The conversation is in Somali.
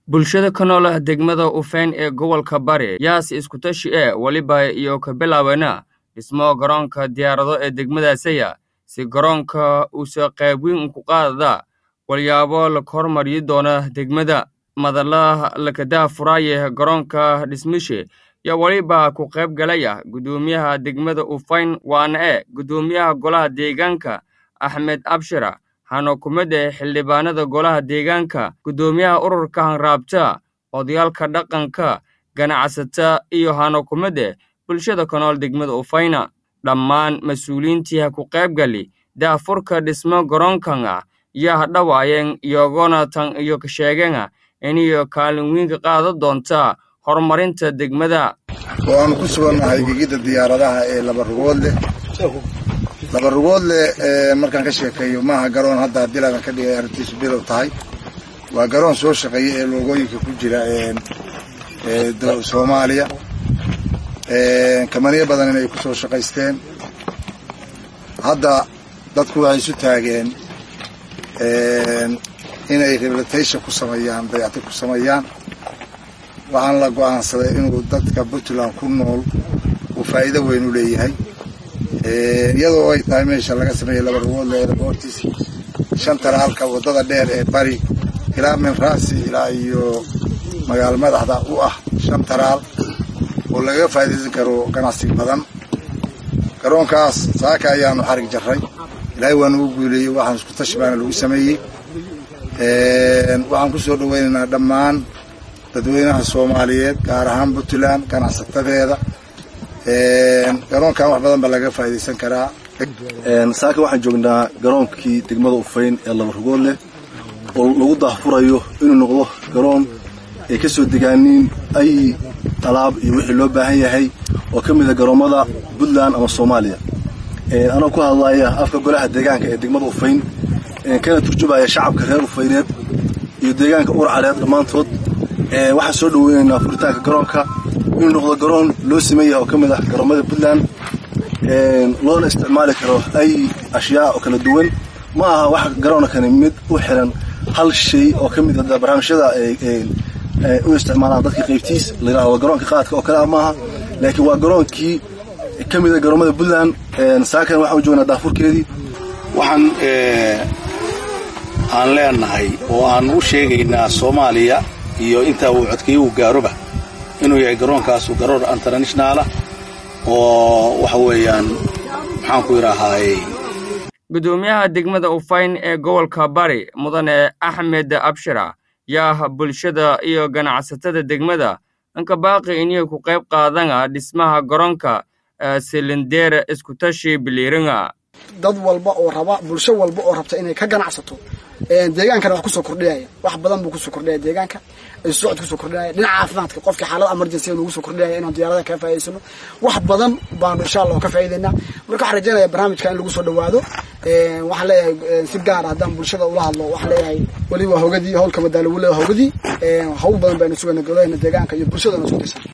bulshada ka nool ah degmada ufeyn ee gobolka bari yaas iskutashi ee weliba iyo ka bilaabana dhismo garoonka diyaarado ee degmadaasaya si garoonka uusa qayb weyn ku qaadada walyaabo la hormariyi doona degmada madalaha lakadaha furaaye garoonka dhismishe yaa weliba ku qayb galaya guddoomiyaha degmada ufayn waana e guddoomiyaha golaha deegaanka axmed abshira hano kumida xildhibaanada golaha deegaanka guddoomiyaha ururka hanraabta odayaalka dhaqanka ganacsata iyo hano kumide bulshada ka nool degmada ufayna dhammaan mas-uuliyiintii ha ku qayb gali daafurka dhismo garoonkan ah yaa hadhawaayeen iyagona tan iyo ka sheegeenah iniyo kaalin weyn ka qaadan doonta horumarinta degmada oo aanu ku sugannahay gegidda diyaaradaha ee laba rugoodleh laba rugoodle markaan ka sheekeeyo maaha garoon hadda haddii laadan ka dhigay arrintiisu bilow tahay waa garoon soo shaqeeya ee loogooyinka ku jira soomaaliya kamaniyo badan inay ku soo shaqaysteen hadda dadku waxay isu taageen inay rehabilitation ku sameeyaan dayactir ku sameeyaan waxaan la go'aansaday inuu dadka puntland ku nool uu faa'iido weyn u leeyahay iyadoo ay tahay meesha laga sameeyey laba rugoodle airboortis shan talaalka waddada dheer ee bari ilaa minraasi ilaa iyo magaalo madaxda u ah shan talaal oo lagaga faa'iidaysan karo ganacsi badan garoonkaas saaka ayaanu xarig jarray ilaahay waa nagu guuleeyey waxaan isku tashi baana lagu sameeyey waxaan ku soo dhoweynaynaa dhammaan dadweynaha soomaaliyeed gaar ahaan puntland ganacsatadeeda garoonkan wax badan baa laga faa'iidaysan karaa saaka waxaan joognaa garoonkii degmada ufayn ee laba rugood leh oo lagu daahfurayo inuu noqdo garoon ay ka soo degaaniin ay talaab iyo wixii loo baahan yahay oo ka mid a garoommada puntland ama soomaaliya anoo ku hadlaya afka golaha deegaanka ee degmada ufayn kana turjubaya shacabka reer ufayneed iyo deegaanka urcaleed dhammaantood waxaan soo dhaweynaynaa furitaanka garoonka inuu noqdo garoon loo siman yahay oo ka mid ah garoommada puntland loona isticmaali karo ay ashyaa oo kala duwan ma aha wax garoonkani mid u xiran hal shay oo ka mid a barnaamijyada u isticmaalaan dadka qaybtiis la yidhahdo garoonka qaadka oo kale ah maaha laakiin waa garoonkii ka mid a garoommada puntland saakan waxaan u joognaa daafurkeedii waxaan aan leenahay oo aan u sheegaynaa soomaaliya iyo intaa uu codkeeyo uu gaaroba inuu yahay garoonkaasu garoon internationaala oo waxa weeyaan maxaan ku idhaahaay guddoomiyaha degmada ufayn ee gobolka bari mudane axmed abshira yaa bulshada iyo ganacsatada degmada anka baaqi inay ku qayb qaadana dhismaha garoonka silindeer iskutashi biliiringa dad walba oo raba bulsho walba oo rabta inay ka ganacsato deegaankana wax kusoo kordhinaya wax badan buu kusoo kordhinaya deegaanka isu socod kusoo kordhinaya dhinaca caafimaadka qofkii xaalad emergency nugu soo kordhinaya inaan diyaarada kaga faa'idaysano wax badan baanu insha allah ka faa'idaynaa marka waxaan rajaynaya barnaamijka in lagu soo dhawaado waxaan leeyahay si gaara haddaan bulshada ula hadlo waxaan leeyahay weli waa hogadii howlka madaalo weli waa hogadii hawl badan baynu sugayna golaheena deegaanka iyo bulshadana isku tirsan